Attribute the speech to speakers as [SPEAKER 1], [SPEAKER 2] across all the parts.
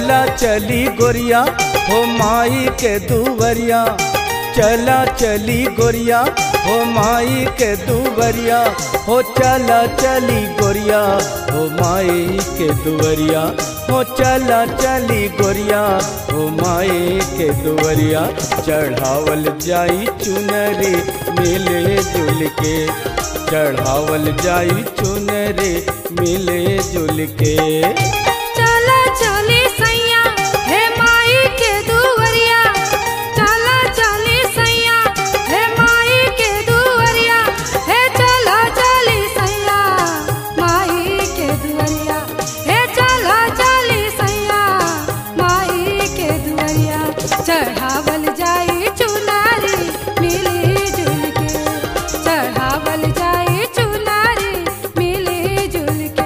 [SPEAKER 1] चला चली गोरिया हो माई के दुवरिया चला चली गोरिया हो माई के दुवरिया हो चला चली गोरिया हो माई के दुवरिया हो चला चली गोरिया हो माई के दुवरिया चढ़ावल जाई चुनरी मिले जुल के चढ़ावल जाई चुनरी मिले जुल के
[SPEAKER 2] चला चली सैया हे माई के दुवरिया चला चली सैया हे माई के दुवरिया हे चला चली सैया माई के दुवरिया हे चला चली सैया माई के दुवरिया चढ़ावल जाई चुनारी मिली जुल के चढ़ावल जाई चुनारी मिली जुल के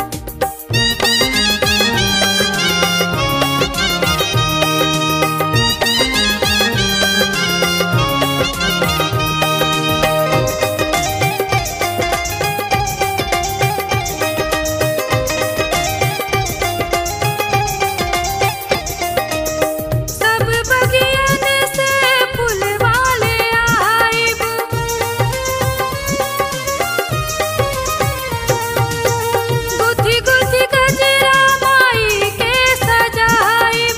[SPEAKER 2] सब बगियन से फूलवाले आइब गुथी गुथी गजरा माई के सजाइब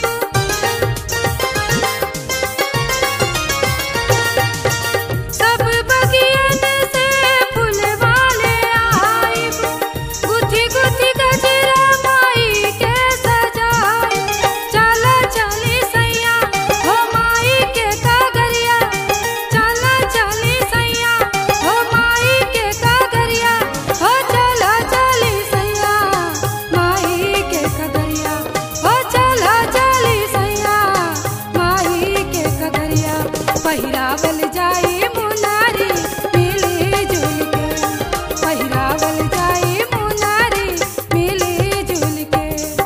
[SPEAKER 2] सब बगियन से फूलवाले आइब गुथी गुथी गजरा माई के सजाइब चला चली सैया हो माई के कागरिया चला चली सैया हो माई के कागरिया हो चला चली सैया माई के कागरिया हो चला चली सैया माई के कागरिया पहिरावल जाई मुनारी मिली जुल के पहिरावल जाई मुनारी मिली जुल के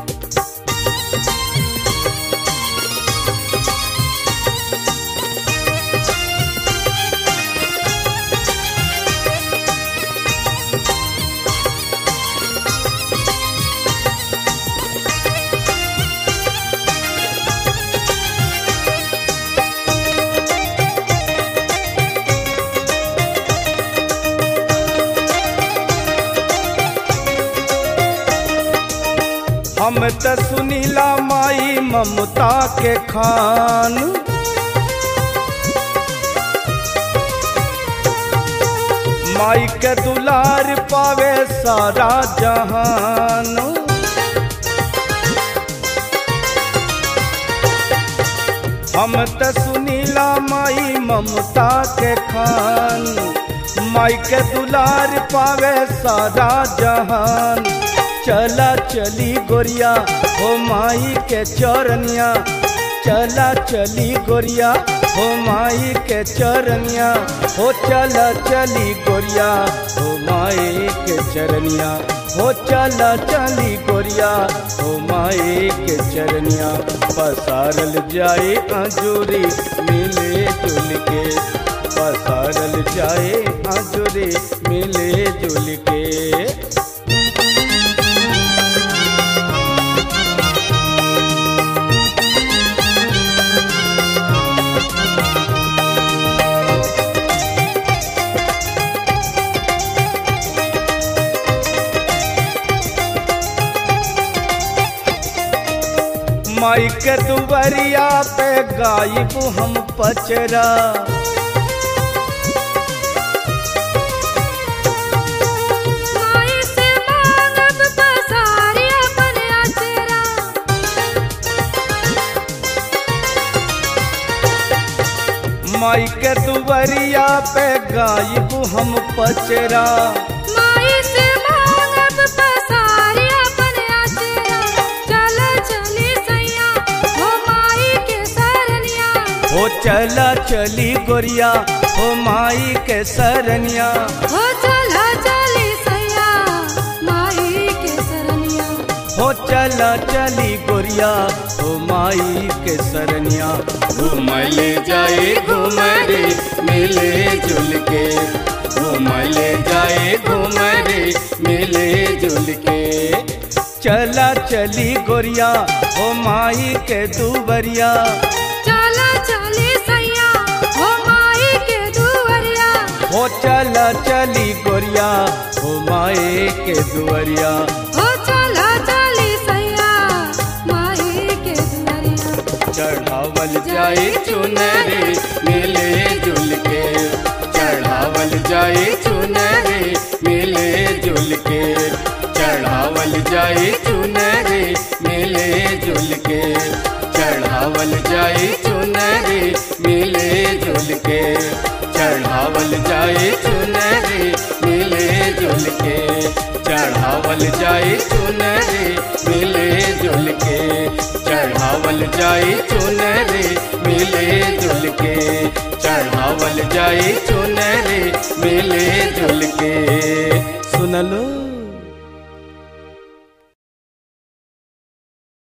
[SPEAKER 1] हम त सुनीला माई ममता के खान माई के दुलार पावे सारा जहान हम त सुनीला माई ममता के खान माई के दुलार पावे सारा जहान चला चली गोरिया हो माई के चरनिया चला चली गोरिया हो माई के चरनिया हो चला चली गोरिया हो माई के चरनिया हो चला चली गोरिया हो माई के चरनिया पसारल जाए आजूरी मिले जुल के पसारल जाए आजूरी मिले जुल के माई के दुबरिया पे गायब हम पचरा
[SPEAKER 2] माई से मांगब पसारी अपन अचरा
[SPEAKER 1] माई के दुबरिया पे गायब हम पचरा
[SPEAKER 2] माई से मांगब पसारी अपन अचरा चल चली सैया हो माई के सरनिया
[SPEAKER 1] हो चला चली गोरिया हो माई के सरनिया
[SPEAKER 2] हो चला चली सैया माई के सरनिया
[SPEAKER 1] हो चला चली गोरिया हो माई के सरनिया घूमले जाए घूमरे मिले जुल के घूमले जाए घूमरे मिले जुल के चला चली गोरिया हो माई के दुवरिया
[SPEAKER 2] चला चली सैया हो माई के दुवरिया
[SPEAKER 1] हो चला चली गोरिया हो माई के दुवरिया
[SPEAKER 2] हो चला चली सैया माई के दुवरिया
[SPEAKER 1] चढ़ावल जाए चुनरे मिले जुल के चढ़ावल जाए चुनरे मिले जुल के चढ़ावल जाए चुनरे मिले जुल के चढ़ावल जाए चुनरे मिले जुल के चढ़ावल जाए चुनरे मिले जुल के चढ़ावल जाए चुनरे मिले जुल के चढ़ावल जाए चुनरे मिले जुल के चढ़ावल जाए चुनरे